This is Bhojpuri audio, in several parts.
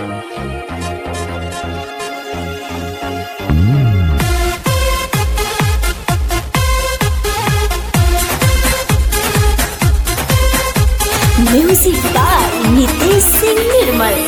म्यूजिक बाय नितेश सिंह निर्मल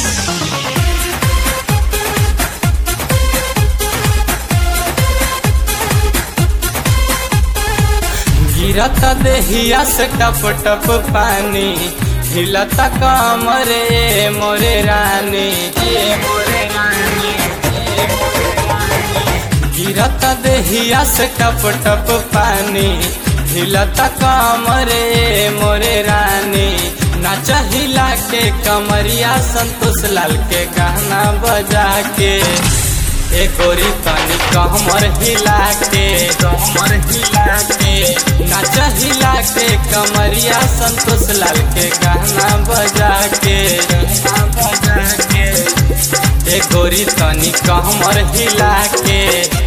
गिरत देहिया से टप टप पानी हिलत कमरे मोरे रानी ए मोरे रानी ए मोरे रानी। गिरत देहिया से टप टप पानी हिलत कमरे मोरे रानी नाच हिला के कमरिया संतोष लाल के गाना बजा के एक गोरी तनी कमर हिला के कमर हिला के नाच हिला के कमरिया संतोष लाल के गाना बजा के गाना बजा के एक गोरी तनी कमर हिला के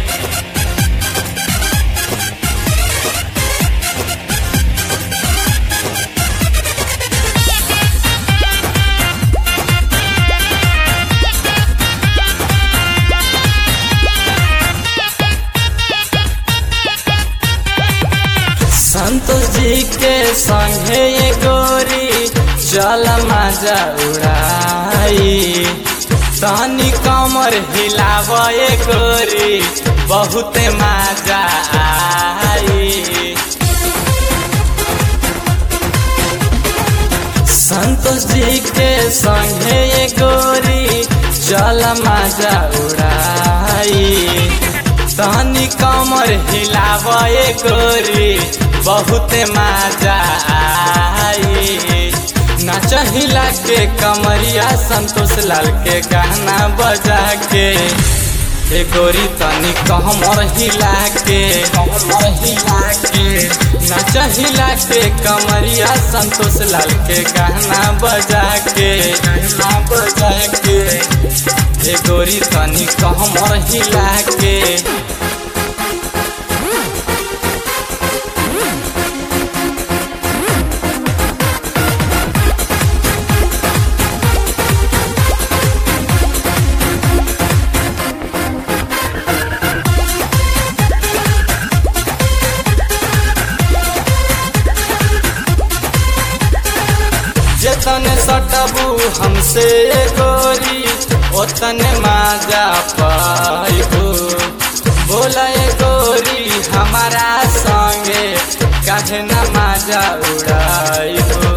संतोष जी के संगे ये गोरी चल मजा उड़ाई तनी कमर हिलाव ये गोरी बहुत मजा आई संतोष जी के संगे ये गोरी चल मजा उड़ाई तनी कमर हिलाव ये गोरी बहुत मजा आई नाच हिला के कमरिया संतोष लाल के गाना बजा के ए गोरी तनी कमर हिला के कमर हिला के नाच हिला के कमरिया संतोष लाल के गाना बजा के गाना बजा के ए गोरी तनी कमर हिला के जतने सटबू हमसे गोरी ओतने माजा पाइबू बोला ए गोरी हमारा संगे काहे न माजा उड़ाइबू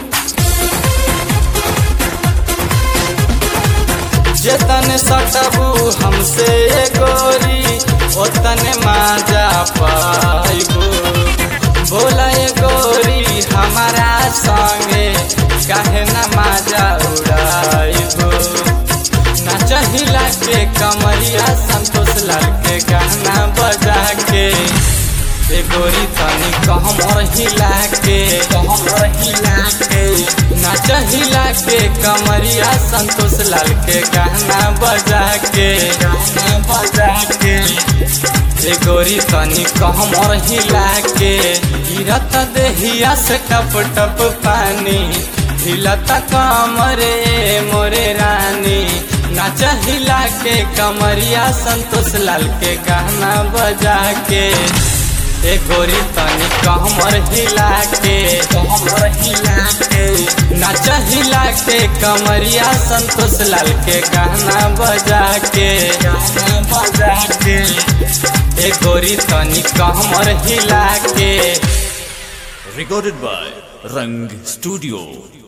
जतने सटबू हमसे गोरी ओतने माजा पाइबू बोला ए गोरी हमारा संगे काहे न माजा उड़ाइबो नाच हिला के कमरिया संतोष लाल के गाना बजा के ए गोरी तनी कहमर हिला के कहमर हिला के नाच हिला के कमरिया संतोष लाल के गाना बजा के गाना बजा के ए गोरी तनी कहमर हिला के गिरत देहिया से टप टप पानी हिलत कमरे मोरे रानी नाच हिला के कमरिया संतोष लाल के गाना बजा के ए गोरी तनी कहमर हिला के कहमर हिला के नाच हिला के कमरिया संतोष लाल के गाना बजा के गाना बजा के ए गोरी तनी कहमर हिला के recorded by Rang Studio.